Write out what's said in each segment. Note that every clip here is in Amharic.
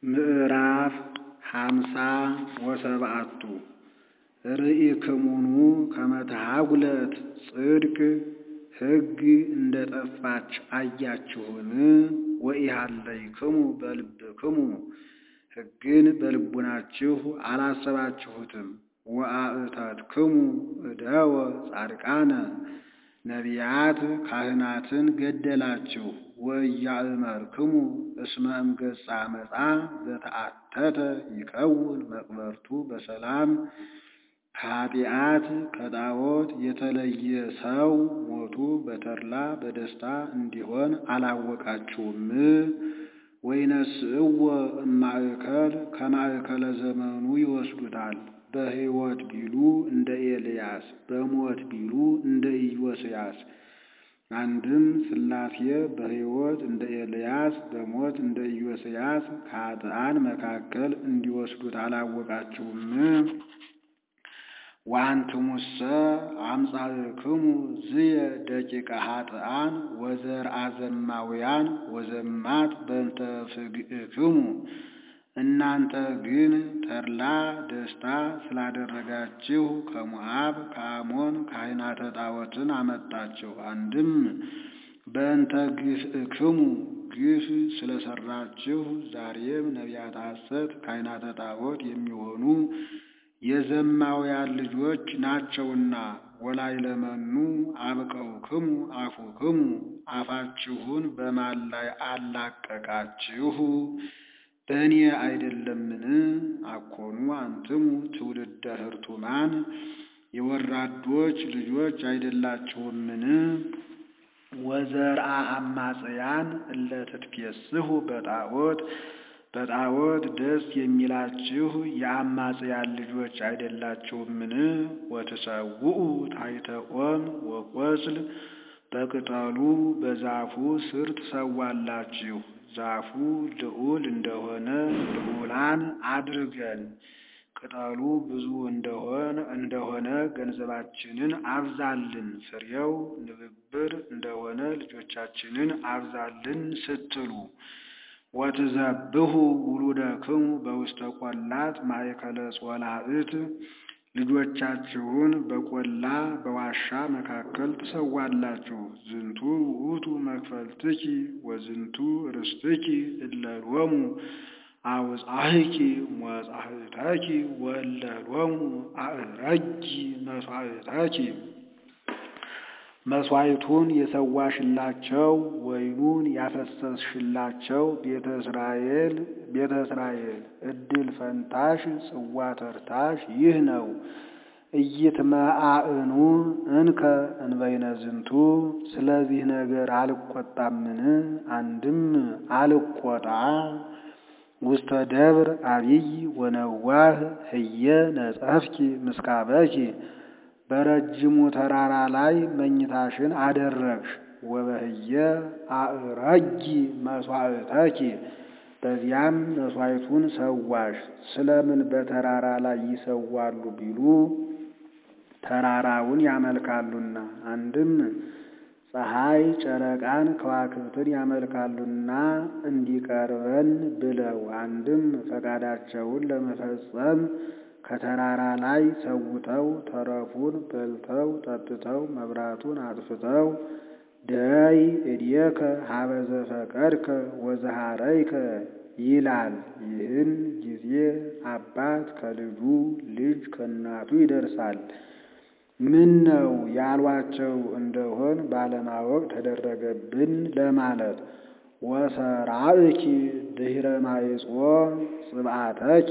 ምዕራፍ ሃምሳ ወሰብዓቱ ርኢክሙኑ ከመ ተሐጉለት ጽድቅ ሕግ እንደ ጠፋች አያችሁን? ወኢሃለይክሙ በልብክሙ ሕግን በልቡናችሁ አላሰባችሁትም። ወአእተትክሙ እደወ ጻድቃነ ነቢያት ካህናትን ገደላችሁ። ወኢያእመርክሙ እስመ እምገጸ ዓመፃ ዘተአተተ ይከውን መቅበርቱ በሰላም ከኃጢአት ከጣዖት የተለየ ሰው ሞቱ በተድላ በደስታ እንዲሆን አላወቃችሁም? ወይነስእዎ እማእከል ከማእከለ ዘመኑ ይወስዱታል። በሕይወት ቢሉ እንደ ኤልያስ በሞት ቢሉ እንደ ኢዮስያስ። አንድም ሥላሴ በሕይወት እንደ ኤልያስ በሞት እንደ ኢዮስያስ ከኃጥአን መካከል እንዲወስዱት አላወቃችሁም? ወአንትሙሰ አምጻእክሙ ዝየ ደቂቀ ኃጥአን ወዘርአ ዘማውያን ወዘማት በእንተ ፍግእክሙ። እናንተ ግን ተድላ ደስታ ስላደረጋችሁ ከሞዓብ ከአሞን ካህናተ ጣዖትን አመጣችሁ። አንድም በእንተ ግፍእክሙ ግፍ ስለሰራችሁ ዛሬም ነቢያተ ሐሰት ካህናተ ጣዖት የሚሆኑ የዘማውያን ልጆች ናቸውና። ወላዕለመኑ አብቀውክሙ አፉክሙ አፋችሁን በማን ላይ አላቀቃችሁ? በእኔ አይደለምን? አኮኑ አንትሙ ትውልደ ሕርቱማን የወራዶች ልጆች አይደላችሁምን? ወዘርአ አማጽያን እለ ትትፌስሑ በጣዖት በጣዖት ደስ የሚላችሁ የአማጽያን ልጆች አይደላችሁምን? ወትሰውኡ ታሕተ ኦም ወቈጽል በቅጠሉ በዛፉ ስር ትሰዋላችሁ። ዛፉ ልዑል እንደሆነ ልዑላን አድርገን ቅጠሉ ብዙ እንደሆነ ገንዘባችንን አብዛልን፣ ፍሬው ንብብር እንደሆነ ልጆቻችንን አብዛልን ስትሉ ወትዘብሑ ውሉደክሙ በውስተ ቈላት ማእከለ ጾላእት ልጆቻችሁን በቈላ በዋሻ መካከል ትሰዋላችሁ። ዝንቱ ውእቱ መክፈልትኪ ወዝንቱ ርስትኪ እለ ሎሙ አውጻሕኪ ሞጻሕተኪ ወእለ ሎሙ አዕረጊ መሥዋዕተኪ። መሥዋዕቱን የሰዋሽላቸው ወይኑን ያፈሰስሽላቸው ቤተ እስራኤል ቤተ እስራኤል እድል ፈንታሽ ጽዋ ተርታሽ ይህ ነው። ኢይትመአእኑ እንከ እንበይነ ዝንቱ ስለዚህ ነገር አልቈጣምን? አንድም አልቈጣ ውስተ ደብር አቢይ ወነዋህ ህየ ነጸፍኪ ምስካበኪ በረጅሙ ተራራ ላይ መኝታሽን አደረግሽ። ወበህየ አዕረጊ መሥዋዕተኪ በዚያም መሥዋዕቱን ሰዋሽ። ስለምን በተራራ ላይ ይሰዋሉ ቢሉ ተራራውን ያመልካሉና። አንድም ፀሐይ ጨረቃን ከዋክብትን ያመልካሉና እንዲቀርበን ብለው። አንድም ፈቃዳቸውን ለመፈጸም ከተራራ ላይ ሰውተው ተረፉን በልተው ጠጥተው መብራቱን አጥፍተው ደይ እድየከ ሀበ ዘፈቀድከ ወዘሃረይከ ይላል። ይህን ጊዜ አባት ከልጁ ልጅ ከእናቱ ይደርሳል። ምን ነው ያሏቸው እንደሆን ባለማወቅ ተደረገብን ለማለት። ወሰራእኪ ድኅረ ማይጾ ጽብዓተኪ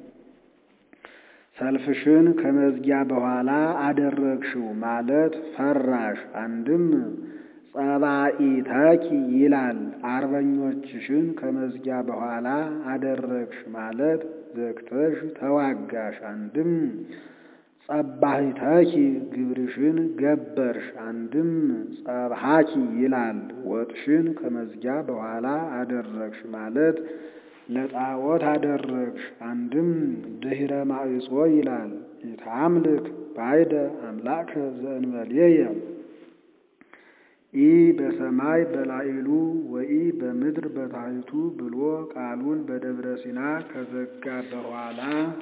ሰልፍሽን ከመዝጊያ በኋላ አደረግሽው ማለት ፈራሽ። አንድም ጸባኢተኪ ይላል። አርበኞችሽን ከመዝጊያ በኋላ አደረግሽ ማለት ዘግተሽ ተዋጋሽ። አንድም ጸባሂተኪ ግብርሽን ገበርሽ። አንድም ጸብሃኪ ይላል። ወጥሽን ከመዝጊያ በኋላ አደረግሽ ማለት ለጣዖት አደረግሽ። አንድም ድኅረ ማዕጾ ይላል። ኢታምልክ ባይደ አምላከ ዘእንበሌየ ኢ በሰማይ በላዕሉ ወኢ በምድር በታሕቱ ብሎ ቃሉን በደብረ ሲና ከዘጋ በኋላ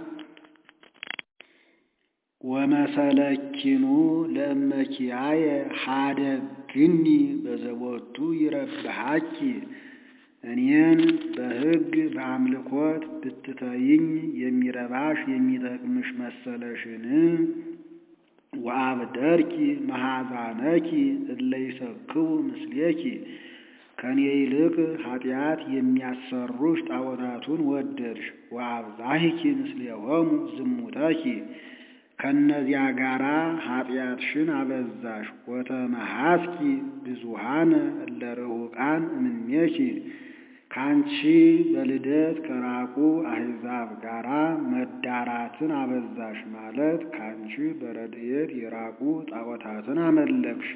ወመሰለኪኑ ለእመኪያየ ሀደግኒ በዘቦቱ ይረብሐኪ እኔን በሕግ በአምልኮት ብትተይኝ የሚረባሽ የሚጠቅምሽ መሰለሽን? ወአብደርኪ መሐዛነኪ እለ ይሰክቡ ምስሌኪ ከኔ ይልቅ ኃጢአት የሚያሰሩሽ ጣዖታቱን ወደድሽ። ወአብዛሂኪ ምስሌሆሙ ዝሙተኪ ከእነዚያ ጋራ ኃጢአትሽን አበዛሽ። ወተመሃስኪ ብዙሃነ እለ ርሑቃን እምኔኪ ከአንቺ በልደት ከራቁ አሕዛብ ጋራ መዳራትን አበዛሽ ማለት ከአንቺ በረድኤት የራቁ ጣዖታትን አመለክሽ።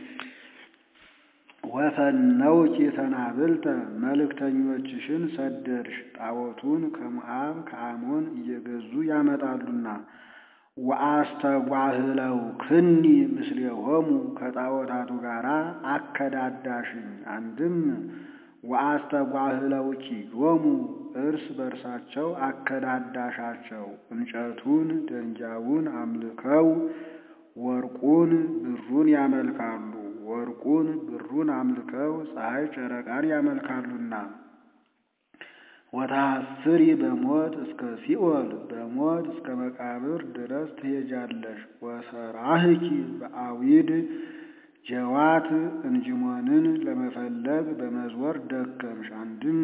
ወፈነውኪ ተናብልተ መልእክተኞችሽን ሰደድሽ፣ ጣዖቱን ከሞዓብ ከአሞን እየገዙ ያመጣሉና። ወአስተጓህለው ክኒ ምስሌሆሙ ከጣዖታቱ ጋራ አከዳዳሽኝ። አንድም ወአስተጓህለውኪ ዮሙ እርስ በርሳቸው አከዳዳሻቸው። እንጨቱን ደንጊያውን አምልከው ወርቁን ብሩን ያመልካሉ። ወርቁን ብሩን አምልከው ፀሐይ ጨረቃን ያመልካሉና። ወታስሪ በሞት እስከ ሲኦል በሞት እስከ መቃብር ድረስ ትሄጃለሽ። ወሰራህኪ በአዊድ ጀዋት እንጅሞንን ለመፈለግ በመዝወር ደከምሽ። አንድም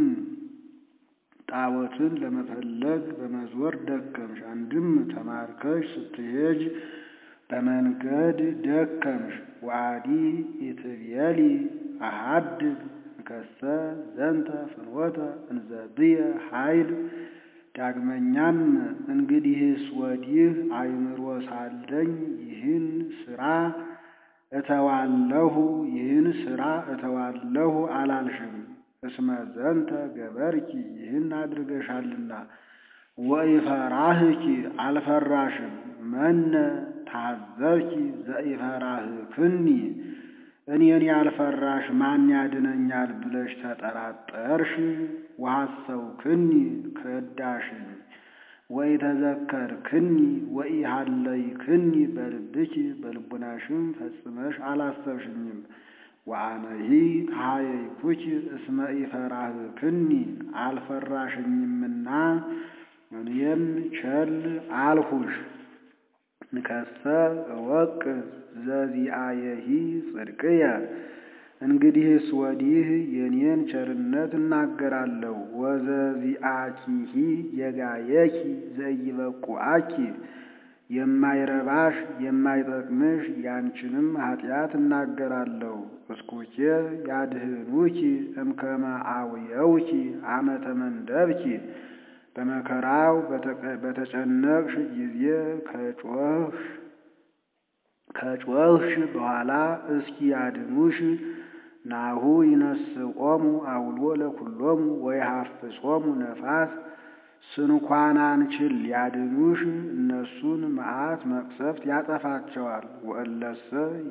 ጣዖትን ለመፈለግ በመዝወር ደከምሽ። አንድም ተማርከሽ ስትሄጅ በመንገድ ደከምሽ። ወአዲ ኢትቤሊ አሃድግ እንከሰ ዘንተ ፍኖተ እንዘብየ ኃይል። ዳግመኛም እንግዲህስ ወዲህ አእምሮ ሳለኝ ይህን ስራ እተዋለሁ ይህን ስራ እተዋለሁ አላልሽም። እስመ ዘንተ ገበርኪ ይህን አድርገሻልና። ወኢፈራህኪ አልፈራሽም። መነ ታዘብኪ ዘኢፈራህክኒ እኔን ያልፈራሽ ማን ያድነኛል ብለሽ ተጠራጠርሽ። ወሐሰውክኒ ከዳሽኝ። ወኢተዘከርክኒ ወኢሃለይክኒ በልብኪ በልቡናሽም ፈጽመሽ አላሰብሽኝም። ወአነሂ ተሃየይኩኪ እስመ ኢፈራህክኒ አልፈራሽኝምና እኔም ቸል አልሁሽ። ንከሰ እወቅ ዘዚአየሂ ጽድቅየ እንግዲህስ ወዲህ የኔን ቸርነት እናገራለሁ። ወዘዚአኪሂ የጋየኪ ዘይበቁአኪ የማይረባሽ የማይጠቅምሽ ያንቺንም ኃጢአት እናገራለሁ። እስኩኬ ያድህኑኪ እምከመ አውየውኪ አመተ መንደብኪ በመከራው በተጨነቅሽ ጊዜ ከጮኽሽ ከጮኽሽ በኋላ እስኪ ያድኑሽ። ናሁ ይነስቆሙ አውሎ ለኩሎሙ ወይሐፍሶሙ ነፋስ ስንኳን አንችል ሊያድኑሽ እነሱን መዓት መቅሰፍት ያጠፋቸዋል። ወእለሰ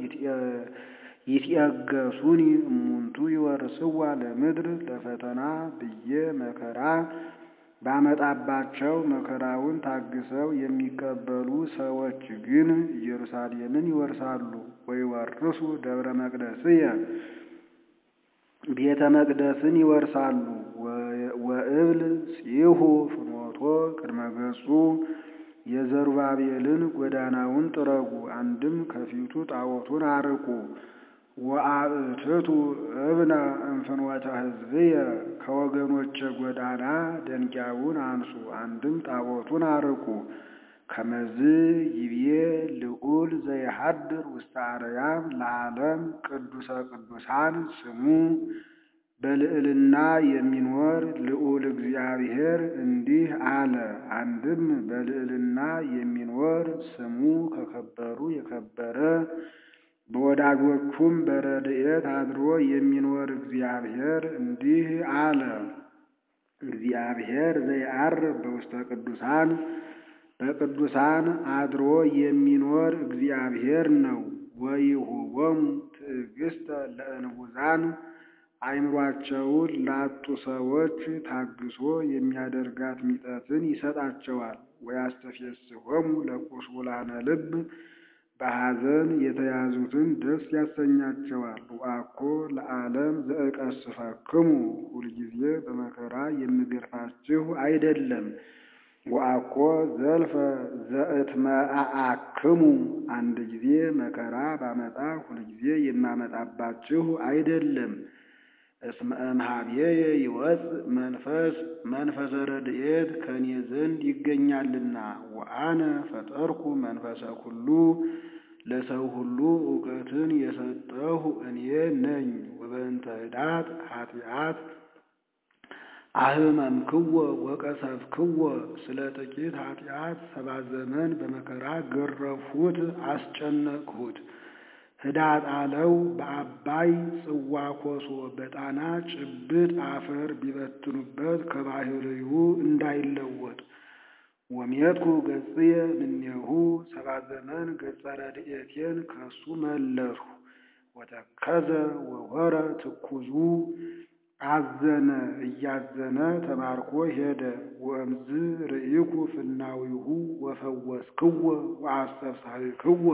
ይትየገሱኒ እሙንቱ ይወርስዋ ለምድር ለፈተና ብዬ መከራ ባመጣባቸው መከራውን ታግሰው የሚቀበሉ ሰዎች ግን ኢየሩሳሌምን ይወርሳሉ። ወይወርሱ ደብረ መቅደስየ ቤተ መቅደስን ይወርሳሉ። ወእብል ጽሑ ፍኖቶ ቅድመ ገጹ የዘሩባቤልን ጎዳናውን ጥረጉ። አንድም ከፊቱ ጣዖቱን አርቁ። ወአእትቱ እብነ እምፍኖተ ሕዝብየ ከወገኖቼ ጎዳና ደንጊያውን አንሱ። አንድም ጣዖቱን አርቁ። ከመዝ ይብዬ ልዑል ዘይሐድር ውስተ አርያም ለዓለም ቅዱሰ ቅዱሳን ስሙ በልዕልና የሚኖር ልዑል እግዚአብሔር እንዲህ አለ። አንድም በልዕልና የሚኖር ስሙ ከከበሩ የከበረ በወዳጆቹም በረድኤት አድሮ የሚኖር እግዚአብሔር እንዲህ አለ። እግዚአብሔር ዘይዐርብ በውስተ ቅዱሳን በቅዱሳን አድሮ የሚኖር እግዚአብሔር ነው። ወይሁቦሙ ትዕግስተ ለእንቡዛን አእምሯቸውን ላጡ ሰዎች ታግሶ የሚያደርጋት ሚጠትን ይሰጣቸዋል። ወያስተፌስሖሙ ለቁስቁላነ ልብ በሐዘን የተያዙትን ደስ ያሰኛቸዋል። ወአኮ ለዓለም ዘእቀስፈክሙ ሁልጊዜ በመከራ የምገርፋችሁ አይደለም። ወአኮ ዘልፈ ዘእትመአአክሙ አንድ ጊዜ መከራ ባመጣ ሁልጊዜ የማመጣባችሁ አይደለም። እስመ እምኀቤየ ይወፅእ መንፈስ መንፈሰ ረድኤት ከኔ ዘንድ ይገኛልና ወአነ ፈጠርኩ መንፈሰ ኩሉ ለሰው ሁሉ እውቀትን የሰጠሁ እኔ ነኝ። ወበእንተ ህዳት ኃጢአት አህመምክዎ ወቀሰፍክዎ ስለ ጥቂት ኃጢአት ሰባት ዘመን በመከራ ገረፍሁት፣ አስጨነቅሁት። ህዳጥ አለው በአባይ ጽዋ ኮሶ በጣና ጭብጥ አፈር ቢበትኑበት ከባህርዩ እንዳይለወጥ ወሜትኩ ገጽየ እምኔሁ ሰባት ዘመን ገጸ ረድኤቴን ከሱ መለስሁ። ወተከዘ ወወረ ትኩዙ አዘነ እያዘነ ተማርኮ ሄደ። ወእምዝ ርኢኩ ፍናዊሁ ወፈወስክዎ ወአስተፍሳሕክዎ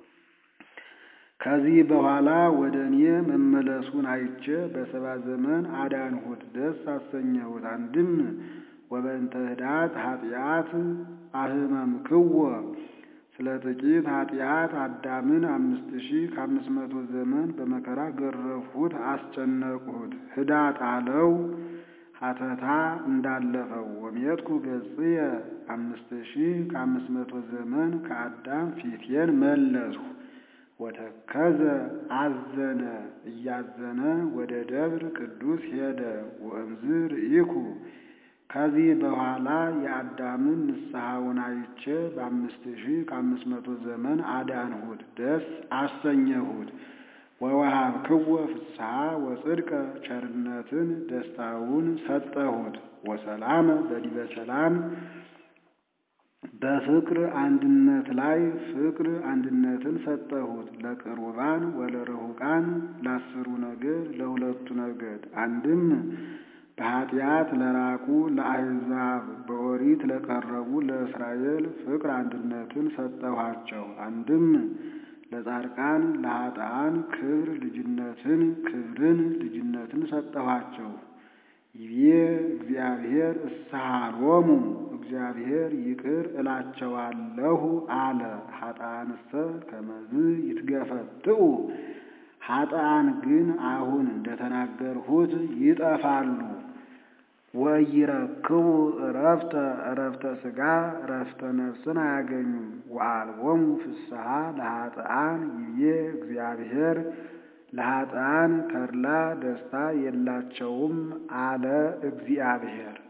ከዚህ በኋላ ወደ እኔ መመለሱን አይቼ በሰባ ዘመን አዳንሁት፣ ደስ አሰኘሁት። አንድም ወበእንተ ህዳት ኃጢአት አህመምክዎ ስለ ጥቂት ኃጢአት አዳምን አምስት ሺህ ከአምስት መቶ ዘመን በመከራ ገረፍሁት፣ አስጨነቅሁት። ህዳጥ አለው ሀተታ እንዳለፈው ወሜትኩ ገጽየ አምስት ሺህ ከአምስት መቶ ዘመን ከአዳም ፊቴን መለስሁ። ወተከዘ አዘነ እያዘነ ወደ ደብር ቅዱስ ሄደ። ወእምዝ ርኢኩ ከዚህ በኋላ የአዳምን ንስሐውን አይቼ በአምስት ሺህ ከአምስት መቶ ዘመን አዳንሁት፣ ደስ አሰኘሁት። ወወሃብክዎ ፍስሐ ወጽድቀ ቸርነትን ደስታውን ሰጠሁት። ወሰላመ በዲበ ሰላም በፍቅር አንድነት ላይ ፍቅር አንድነትን ሰጠሁት። ለቅሩባን ወለርሁቃን ለአስሩ ነገድ ለሁለቱ ነገድ አንድም በኃጢአት ለራቁ ለአሕዛብ በኦሪት ለቀረቡ ለእስራኤል ፍቅር አንድነትን ሰጠኋቸው። አንድም ለጻድቃን ለኃጥአን ክብር ልጅነትን ክብርን ልጅነትን ሰጠኋቸው። ይቤ እግዚአብሔር እስሃሎሙ እግዚአብሔር ይቅር እላቸዋለሁ አለ። ኃጥአንሰ ከመዝ ይትገፈትኡ ኃጥአን ግን አሁን እንደተናገርሁት ይጠፋሉ። ወይረክቡ እረፍተ እረፍተ ሥጋ እረፍተ ነፍስን አያገኙም። ወአልቦሙ ፍስሐ ለኃጥአን ይቤ እግዚአብሔር ለኃጥአን ተድላ ደስታ የላቸውም አለ እግዚአብሔር።